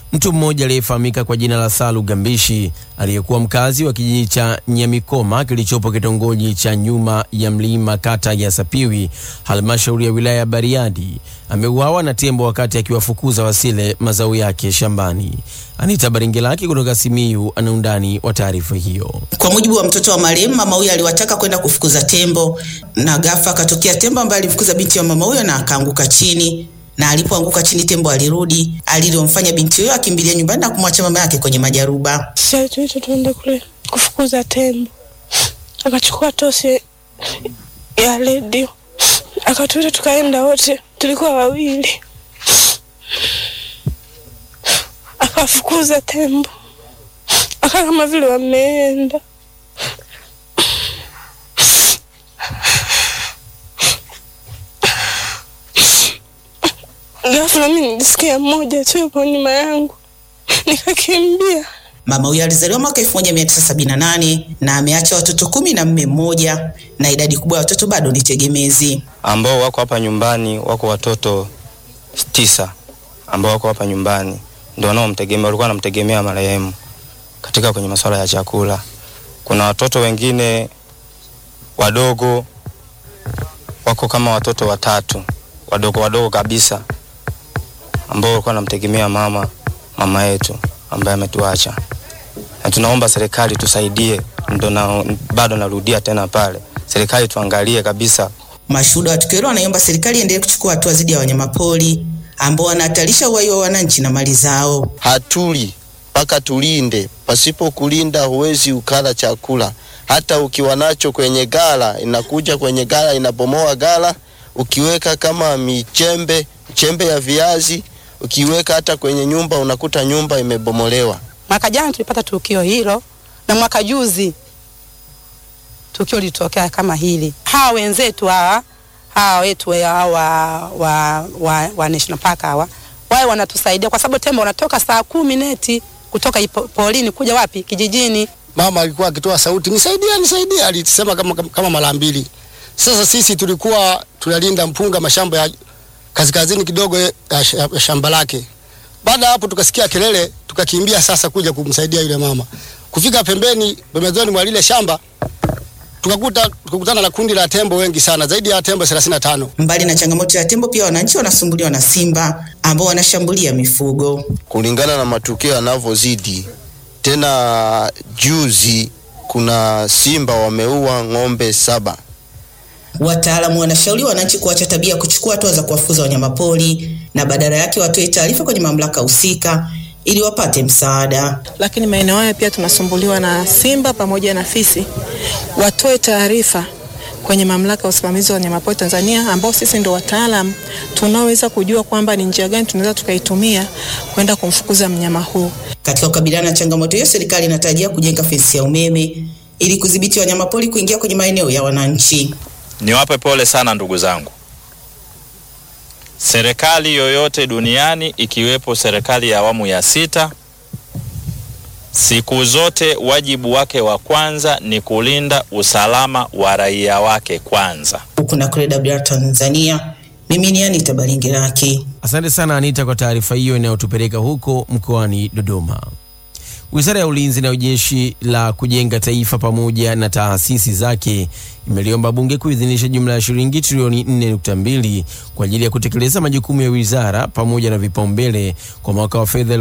Mtu mmoja aliyefahamika kwa jina la Salu Gambishi aliyekuwa mkazi wa kijiji cha Nyamikoma kilichopo kitongoji cha nyuma ya mlima kata ya Sapiwi halmashauri ya wilaya ya Bariadi ameuawa na tembo wakati akiwafukuza wasile mazao yake shambani. Anita Baringelaki kutoka Simiyu ana undani wa taarifa hiyo. Kwa mujibu wa mtoto wa marehemu, mama huyo aliwataka kwenda kufukuza tembo na ghafla akatokea tembo ambaye alimfukuza binti ya mama huyo na akaanguka chini na alipoanguka chini tembo alirudi, alilomfanya binti huyo akimbilia nyumbani na kumwacha mama yake kwenye majaruba. Sasa tuite tuende kule kufukuza tembo, akachukua tosi ya redio akatuita, tukaenda wote, tulikuwa wawili, akafukuza tembo, aka kama vile wameenda Ghafla mimi nilisikia mmoja tu yupo nyuma yangu, nikakimbia. Mama huyo alizaliwa mwaka 1978 na ameacha watoto kumi na mme mmoja, na idadi kubwa ya watoto bado ni tegemezi. ambao wako hapa nyumbani wako watoto tisa ambao wako hapa nyumbani ndio wanaomtegemea, walikuwa wanamtegemea marehemu katika kwenye masuala ya chakula. Kuna watoto wengine wadogo wako kama watoto watatu wadogo wadogo kabisa ambao walikuwa wanamtegemea mama mama yetu ambaye ametuacha, na tunaomba serikali tusaidie. Ndo na, bado narudia tena pale, serikali tuangalie kabisa Mashuhuda wa tukio hilo wanaiomba serikali iendelee kuchukua hatua dhidi ya wanyamapori ambao wanahatarisha uhai wa wananchi na mali zao. hatuli mpaka tulinde. Pasipo kulinda huwezi ukala chakula. Hata ukiwa nacho kwenye gala, inakuja kwenye gala, inabomoa gala. Ukiweka kama michembe chembe ya viazi, ukiweka hata kwenye nyumba, unakuta nyumba imebomolewa. Mwaka jana tulipata tukio hilo na mwaka juzi tukio lilitokea kama hili. Hawa wenzetu hawa hawa wetu hawa wa, wa, wa, wa national park hawa wao wanatusaidia kwa sababu tembo wanatoka saa kumi neti kutoka ipo- porini kuja wapi kijijini. mama alikuwa akitoa sauti nisaidia, nisaidia, alisema kama, kama, kama mara mbili. Sasa sisi tulikuwa tunalinda mpunga mashamba ya kaskazini kidogo ya, sh- ya shamba lake. Baada ya hapo tukasikia kelele, tukakimbia sasa kuja kumsaidia yule mama. Kufika pembeni pembezoni mwa lile shamba tukakuta tukakutana na kundi la tembo wengi sana, zaidi ya tembo 35. Mbali na changamoto ya tembo, pia wananchi wanasumbuliwa na simba ambao wanashambulia mifugo. kulingana na matukio yanavyozidi. Tena juzi kuna simba wameua ng'ombe saba. Wataalamu wanashauri wananchi kuacha tabia ya kuchukua hatua za kuwafukuza wanyamapori na badala yake watoe taarifa kwenye mamlaka husika ili wapate msaada. lakini maeneo haya pia tunasumbuliwa na simba pamoja na fisi. Watoe taarifa kwenye mamlaka ya usimamizi wa wanyamapori Tanzania, ambao sisi ndo wataalam tunaoweza kujua kwamba ni njia gani tunaweza tukaitumia kwenda kumfukuza mnyama huu. Katika kukabiliana na changamoto hiyo, serikali inatarajia kujenga fensi ya umeme ili kudhibiti wanyamapori kuingia kwenye maeneo ya wananchi. Niwape pole sana ndugu zangu. Serikali yoyote duniani ikiwepo serikali ya awamu ya sita, siku zote wajibu wake wa kwanza ni kulinda usalama wa raia wake kwanza. Huku na kule WR Tanzania, mimi ni Anita Balingiraki. Asante sana Anita kwa taarifa hiyo inayotupeleka huko mkoani Dodoma. Wizara ya Ulinzi na Jeshi la Kujenga Taifa pamoja na taasisi zake imeliomba Bunge kuidhinisha jumla ya shilingi trilioni 4.2 kwa ajili ya kutekeleza majukumu ya wizara pamoja na vipaumbele kwa mwaka wa fedha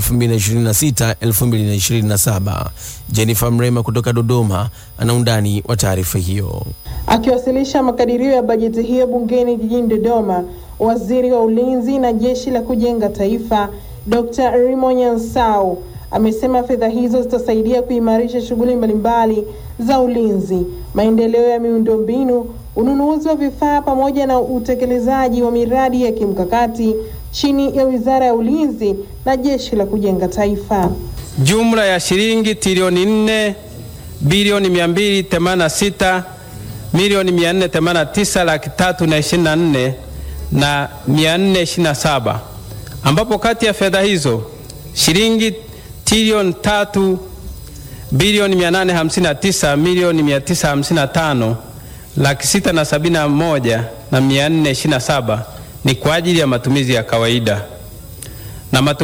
2026-2027. Jennifer Mrema kutoka Dodoma ana undani wa taarifa hiyo. Akiwasilisha makadirio ya bajeti hiyo bungeni jijini Dodoma, waziri wa ulinzi na jeshi la kujenga taifa Dr. Rimo Nyansau amesema fedha hizo zitasaidia kuimarisha shughuli mbalimbali za ulinzi, maendeleo ya miundombinu, ununuzi wa vifaa pamoja na utekelezaji wa miradi ya kimkakati chini ya Wizara ya Ulinzi na Jeshi la Kujenga Taifa. jumla ya shilingi trilioni 4 bilioni 286 milioni 489 laki tatu na ishirini na nne na 427 ambapo kati ya fedha hizo shilingi trilioni tatu bilioni 859 milioni 955 laki sita na sabini na moja na 427 ni kwa ajili ya matumizi ya kawaida na matu